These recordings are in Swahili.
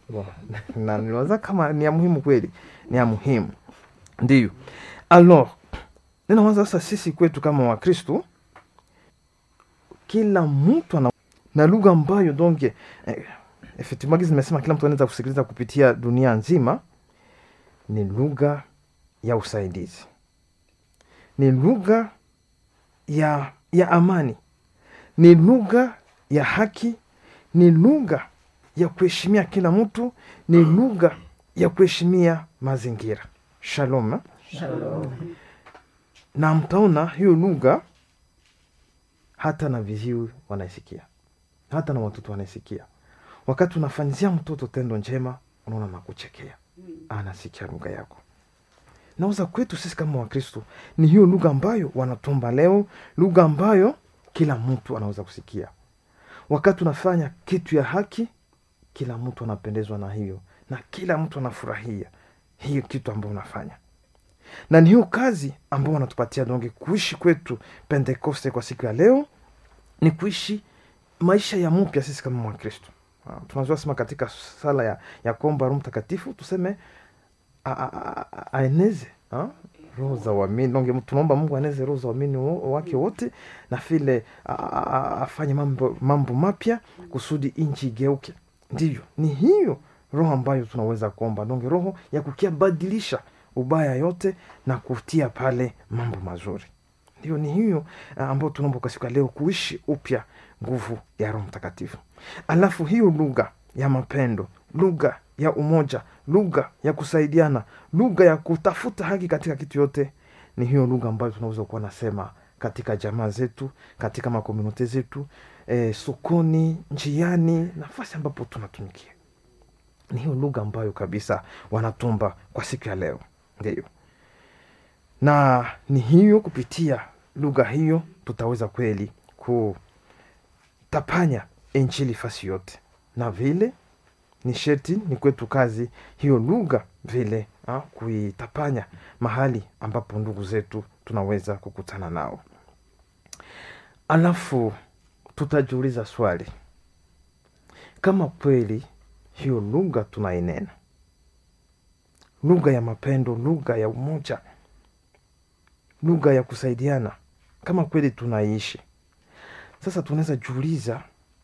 Bo, na niliwaza kama ni ya muhimu kweli ni ya muhimu ndiyo alors ninawaza sasa sisi kwetu kama wakristu kila mtu ana na lugha ambayo donc eh, effectivement gizi nimesema kila mtu anaweza kusikiliza kupitia dunia nzima ni lugha ya usaidizi ni lugha ya ya amani ni lugha ya haki ni lugha ya kuheshimia kila mtu ni lugha ya kuheshimia mazingira shalom eh? Shalom. na mtaona hiyo lugha hata na viziwi wanaisikia hata na watoto wanaisikia wakati unafanyizia mtoto tendo njema unaona nakuchekea anasikia lugha yako nauza kwetu sisi kama wakristo ni hiyo lugha ambayo wanatomba leo lugha ambayo kila mtu anaweza kusikia wakati unafanya kitu ya haki kila mtu anapendezwa na hiyo na kila mtu anafurahia hiyo kitu ambayo unafanya na ni hiyo kazi ambao wanatupatia donge kuishi kwetu pentekoste kwa siku ya leo ni kuishi maisha ya mpya sisi kama mwakristo Ah, tunazua sema katika sala ya, ya kuomba roho mtakatifu tuseme a- a- a- a- aeneze ah, roho za uamini donge tunaomba mungu aeneze roho za uamini wo- wake wote na vile a- a- a- afanye mambo, mambo mapya kusudi nchi igeuke ndivyo ni hiyo roho ambayo tunaweza kuomba donge roho ya kukia badilisha ubaya yote na kutia pale mambo mazuri ndio ni hiyo ah, ambayo tunaomba kwa siku ya leo kuishi upya nguvu ya roho mtakatifu alafu hiyo lugha ya mapendo lugha ya umoja lugha ya kusaidiana lugha ya kutafuta haki katika kitu yote ni hiyo lugha ambayo tunaweza kuwa nasema katika jamaa zetu katika makomunote zetu eh, sokoni njiani nafasi ambapo tunatumikia ni hiyo lugha ambayo kabisa wanatumba kwa siku ya leo ndio na ni hiyo kupitia lugha hiyo tutaweza kweli kutapanya injili fasi yote na vile ni sheti ni kwetu kazi hiyo lugha vile ha, kuitapanya mahali ambapo ndugu zetu tunaweza kukutana nao alafu tutajiuliza swali kama kweli hiyo lugha tunainena lugha ya mapendo lugha ya umoja lugha ya kusaidiana kama kweli tunaishi sasa tunaweza jiuliza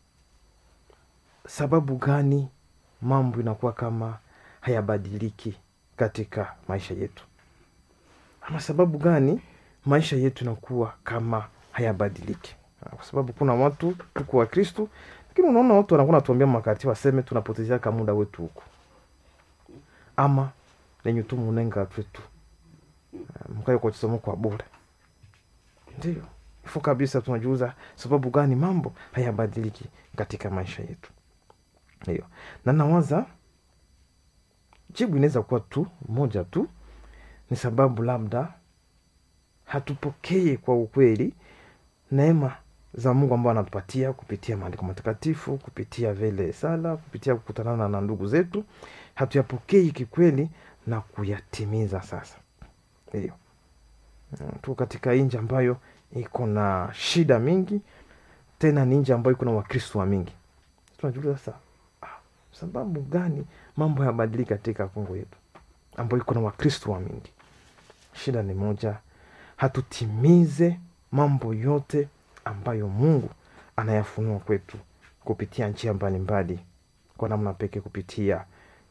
sababu gani mambo inakuwa kama hayabadiliki katika maisha yetu ama sababu gani maisha yetu inakuwa kama hayabadiliki Ah, kwa sababu kuna watu tuko wa kristu lakini unaona watu wanakuwa natuambia makati waseme tunapotezeaka muda wetu huku ama lenye tu munenga twetu mkayo kwa chisomo kwa bure ndio ifo kabisa tunajiuza sababu gani mambo hayabadiliki katika maisha yetu hiyo na nawaza jibu inaweza kuwa tu moja tu ni sababu labda hatupokee kwa ukweli neema za mungu ambao anatupatia kupitia maandiko matakatifu kupitia vile sala kupitia kukutanana na ndugu zetu hatuyapokei kikweli na kuyatimiza sasa hiyo Mm, tuko katika nji ambayo iko na shida mingi tena ni nji ambayo iko na wakristo wa mingi tunajiuliza sasa ah, sababu gani mambo hayabadiliki katika kongo yetu ambayo iko na wakristo wa mingi shida ni moja hatutimize mambo yote ambayo mungu anayafunua kwetu kupitia njia mbalimbali kwa namna pekee kupitia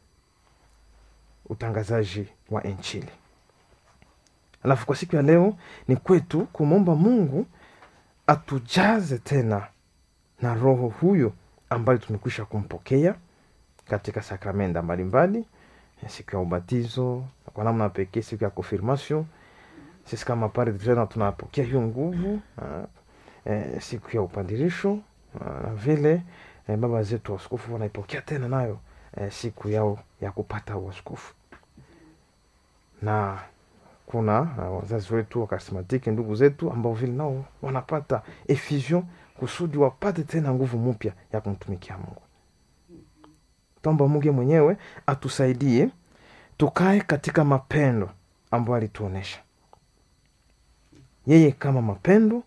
utangazaji wa injili alafu kwa siku ya leo ni kwetu kumwomba mungu atujaze tena na roho huyo ambayo tumekwisha kumpokea katika sakramenda mbalimbali siku ya ubatizo kwa namna pekee siku ya confirmation sisi kama padre tena tunapokea hiyo nguvu ah, eh, siku ya upandirisho ah, na vile eh, baba zetu waskofu wanaipokea tena nayo eh, siku yao ya kupata uaskofu na kuna uh, wazazi wetu wakarismatiki ndugu zetu ambao vile nao wanapata effusion kusudi wapate tena nguvu mpya ya kumtumikia mungu tomba mungu mwenyewe atusaidie tukae katika mapendo ambayo alituonesha yeye kama mapendo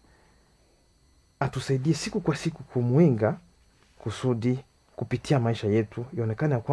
atusaidie siku kwa siku kumwinga kusudi kupitia maisha yetu ionekane ya kwamba